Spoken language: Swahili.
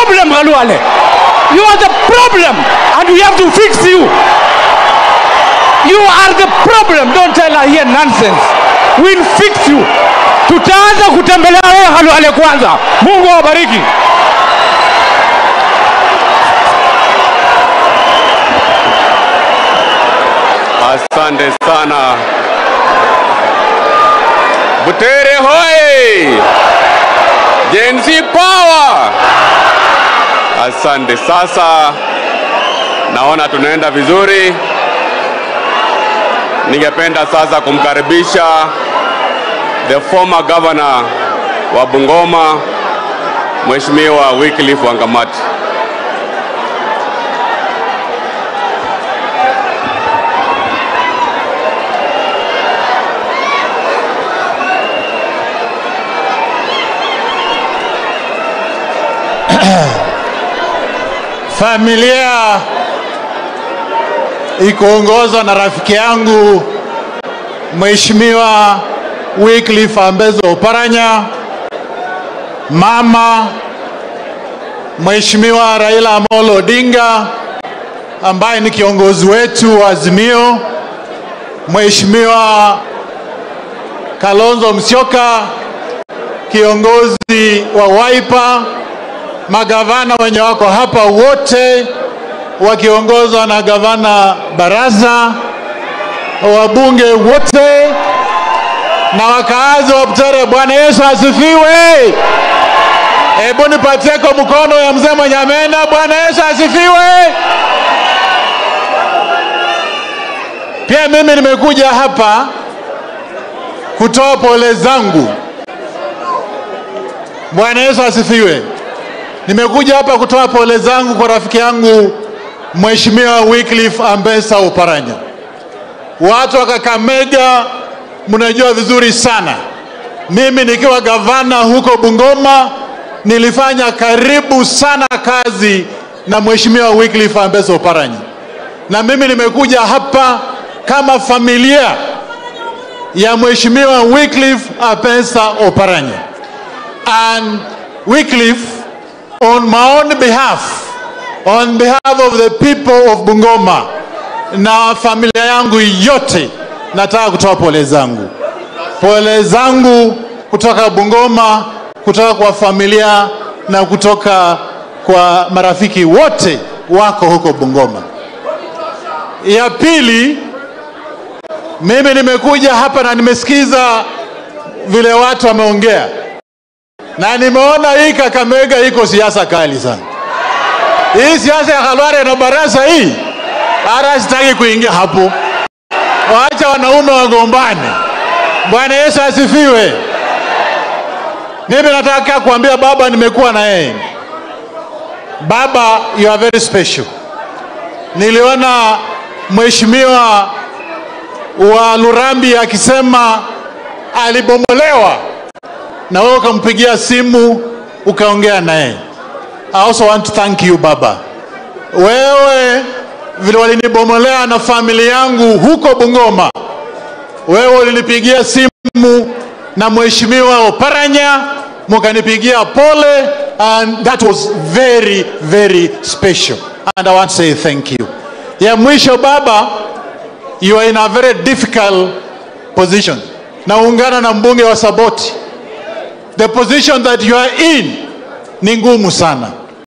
problem, Khalwale. You are the problem, and we have to fix you. You are the problem. Don't tell her here nonsense. We'll fix you. Tutaanza kutembelea wewe Khalwale kwanza. Mungu awabariki. Asante sana. Butere hoye! Gen Z power! Asante. Sasa naona tunaenda vizuri. Ningependa sasa kumkaribisha the former governor wa Bungoma Mheshimiwa Wycliffe Wangamati. Familia ikiongozwa na rafiki yangu Mheshimiwa Wycliffe Ambezo Oparanya, mama Mheshimiwa Raila Amolo Odinga ambaye ni kiongozi wetu wa Azimio, Mheshimiwa Kalonzo Musyoka kiongozi wa Wiper, magavana wenye wako hapa wote wakiongozwa na gavana Baraza, wabunge wote na wakaazi wa Butere. Bwana Yesu asifiwe! Hebu nipatieko mkono ya mzee mwenye amena. Bwana Yesu asifiwe! Pia mimi nimekuja hapa kutoa pole zangu. Bwana Yesu asifiwe. Nimekuja hapa kutoa pole zangu kwa rafiki yangu Mheshimiwa Wycliffe Ambesa Oparanya. Watu wa Kakamega mnajua vizuri sana, mimi nikiwa gavana huko Bungoma nilifanya karibu sana kazi na Mheshimiwa Wycliffe Ambesa Oparanya, na mimi nimekuja hapa kama familia ya Mheshimiwa Wycliffe Ambesa Oparanya and Wycliffe on my own behalf on behalf of the people of Bungoma na familia yangu yote nataka kutoa pole zangu pole zangu kutoka Bungoma kutoka kwa familia na kutoka kwa marafiki wote wako huko Bungoma ya pili mimi nimekuja hapa na nimesikiza vile watu wameongea na nimeona hii Kakamega iko siasa kali sana. Hii siasa ya Khalwale na Barasa hii, hata sitaki kuingia hapo. Waacha wanaume wagombane. Bwana Yesu asifiwe. Mimi nataka kuambia baba, nimekuwa na yeye. Baba, you are very special. Niliona mheshimiwa wa Lurambi akisema alibomolewa na wewe ukampigia simu ukaongea naye. I also want to thank you baba. Wewe vile walinibomolea na familia yangu huko Bungoma, wewe ulinipigia simu na mheshimiwa Oparanya mukanipigia pole and that was very very special and I want to say thank you. Ya mwisho baba, you are in a very difficult position. Naungana na mbunge wa Saboti the position that you are in ni ngumu sana.